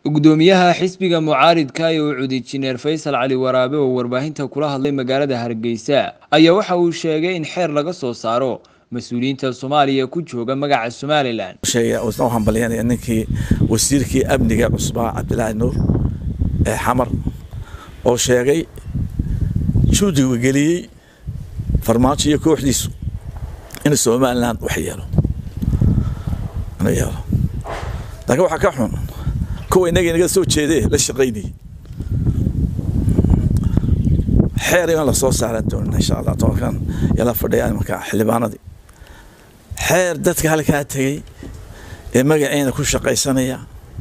gudoomiyaha xisbiga mucaaridka ee uu cudi jineer faysal cali waraabe oo warbaahinta kula hadlay magaalada hargeysa ayaa waxa uu sheegay in xeer laga soo saaro mas-uuliyiinta soomaaliya ku jooga magaca somalilan u hambalyanaya ninkii wasiirkii amniga cusbaa cabdilaahi nuur ee xamar oo sheegay juudiga geliyey farmaajo iyo kooxdiisu in somalilan wax yeelo inuu yeelo laakiin waxaa ka xun kuwa inaga inaga soo jeedee la shaqaynayay xeer in la soo saaran doonina insha allah tobankan yala fadhiya markaa xildhibaanadii xeer dadka halkaa tegey ee magaceena ku shaqaysanaya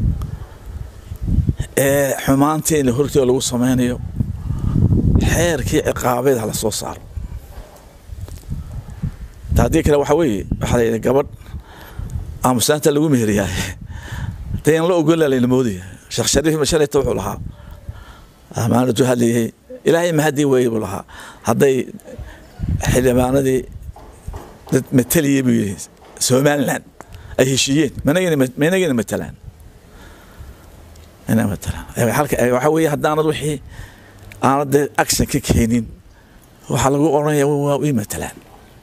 ee xumaanteena hortooda lagu samaynayo xeerkii ciqaabeed ha la soo saaro haddii kale waxaa weeye waxaa layidhi gabadh aamusaanta lagu meheriyaa dee in la ogola layna moodaya sheekh shariif mashalayta wuxuu lahaa amaanadu hadlayay ilaahay mahadii weeye buu lahaa hadday xildhibaanadii dad mataliyay buu yidhi somaliland ay heshiiyeen managana matalaan ina matalaan waxaa weeye haddaanad wixii aanad dee action ka keenin waxaa lagu odhanaya waa ii matalaan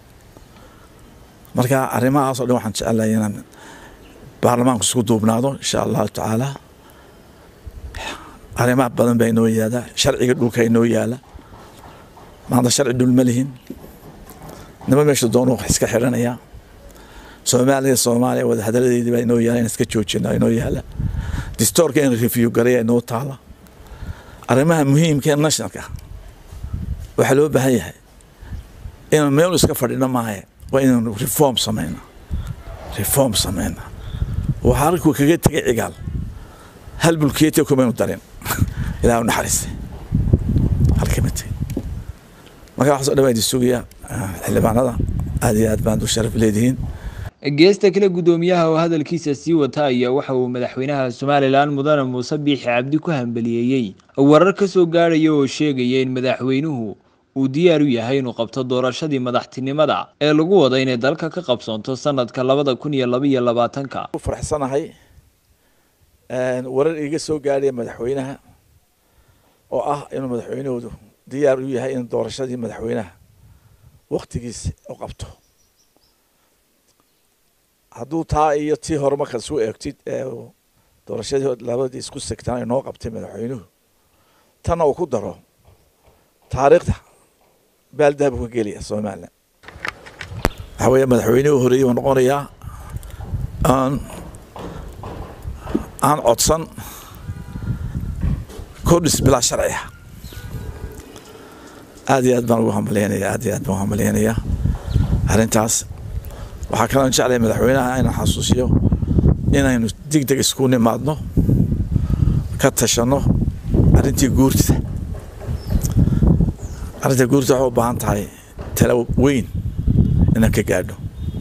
marka arrimahaasoo dhan waxaan jecelahay inaan baarlamaanku isku duubnaado insha allahu tacaala arrimaha badan baa inoo yaala sharciga dhulka inoo yaala maanta sharci dhul ma lihin nima meesha doonu wax iska xidhanayaa soomaaliya soomaaliya wada hadaladeedii baa inoo yaala in iska joojina inoo yaala distoorka in review garaya inoo taala arrimaha muhiimka ee nationalka waxaa loo baahan yahay inaan meel iska fadhino maahe waa inaan reform samayna reform samayna waxaa arkuu kaga tegay cigaal hal bulkeeti kumaynu darin ilaah u naxariistay halkama tegay marka waxaasoo dhan waa idin sugaya xildhibaanada aad iyo aad baan u sharaf leedihiin geesta kale guddoomiyaha oo hadalkiisa sii wata ayaa waxa uu madaxweynaha somalilan mudane muuse biixi cabdi ku hambaliyeeyey warar ka soo gaadhaya oo sheegaya in madaxweynuhu uu diyaar u yahay inuu qabto doorashadii madaxtinimada ee lagu wada inay dalka ka qabsoonto sanadka labada kun iyo labaiyo labaatanka faraxsanahay warar iga soo gaadhaya madaxweynaha oo ah inuu madaxweynahoodu diyaar u yahay in doorashadii madaxweynaha waktigiisa u qabto hadduu taa iyo tii hore markaad isu eegtid ee doorashadii labadii isku segtaan ay noo qabtay madaxweynuhu tanna uu ku daro taariikhda baaldahab ka gelaya somalilan waxaa weeye madaxweynihii horeeyey uu noqonayaa aan aan codsan kordhis bilaa sharciga aad iyo aad baan ugu hambalyaynaya aad iyo aad baan ugu hambalyaynayaa arrintaas waxaa kaloo jeclaya madaxweynaha inaan xasuusiyo inaynu deg deg isku nimaadno ka tashanno arrintii guurtida arrinta guurta waxay u baahan tahay talo weyn inaan ka gaadho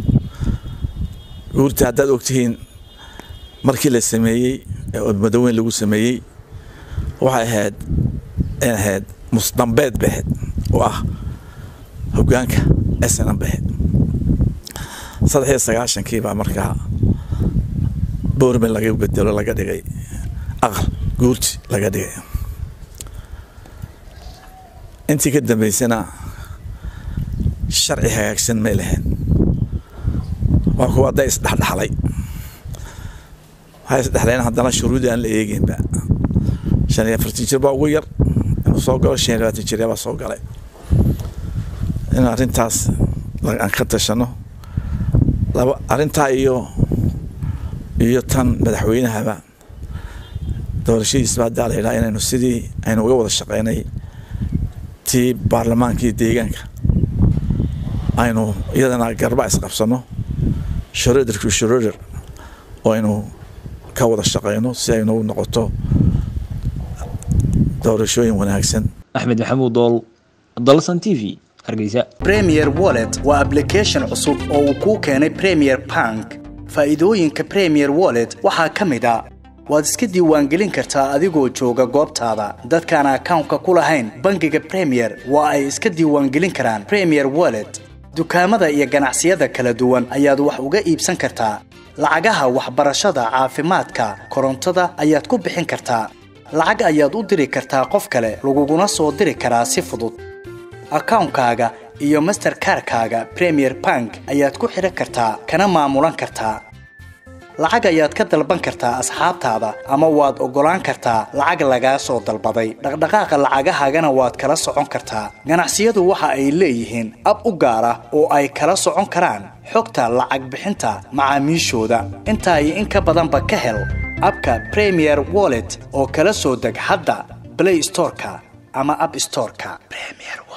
guurta haddaad ogtihiin markii la sameeyey ee madaweyn lagu sameeyey waxay ahayd in ahayd musdambeed bay ahayd oo ah hoggaanka snm bay ahayd saddex iyo sagaashankii baa markaa boorman laga bedelo laga dhigay aqal guurti laga dhigay intii ka dambaysana sharci hagaagsan may lahayn waa kuwa hadday isdhexdhexlay waxay isdhexleen haddana shuruudi aan la eeginba shan iyo afartan jir baa ugu yar inuu soo galo shan iyo labaatan jir baa soo galay in arrintaas aan ka tashano laba arrintaa iyo iyo tan madaxweynahaba doorashadiisba haddaa la yidhaha inaynu sidii aynu uga wada shaqeynay tii baarlamaankii deegaanka aynu iyadana garba isqabsano shoroderku shoroder oo aynu ka wada shaqeyno si aynu noqoto doorashooyin wanaagsan axmed maxamuud dool dalsan t v hargeysa premier wallet waa application cusub oo uu kuu keenay premier bank faa'iidooyinka premier wallet waxaa ka mid a waad iska diiwaangelin kartaa adigoo jooga goobtaada dadkaan akawnka ku lahayn bangiga premier waa ay iska diiwaangelin karaan premier wallet dukaamada iyo ganacsiyada kala duwan ayaad wax uga iibsan kartaa lacagaha waxbarashada caafimaadka korontada ayaad ku bixin kartaa lacag ayaad u diri kartaa qof kale laguguna soo diri karaa si fudud akawnkaaga iyo masterkarkaaga premier bank ayaad ku xidhan kartaa kana maamulan kartaa lacag ayaad ka dalban kartaa asxaabtaada ama waad oggolaan kartaa lacag lagaa soo dalbaday dhaqdhaqaaqa lacagahaagana waad kala socon kartaa ganacsiyadu waxa ay leeyihiin ab u gaar ah oo ay kala socon karaan xogta lacag bixinta macaamiishooda intaa iyo in ka badanba ka hel abka premier wallet oo kala soo deg hadda blay storeka ama ab storeka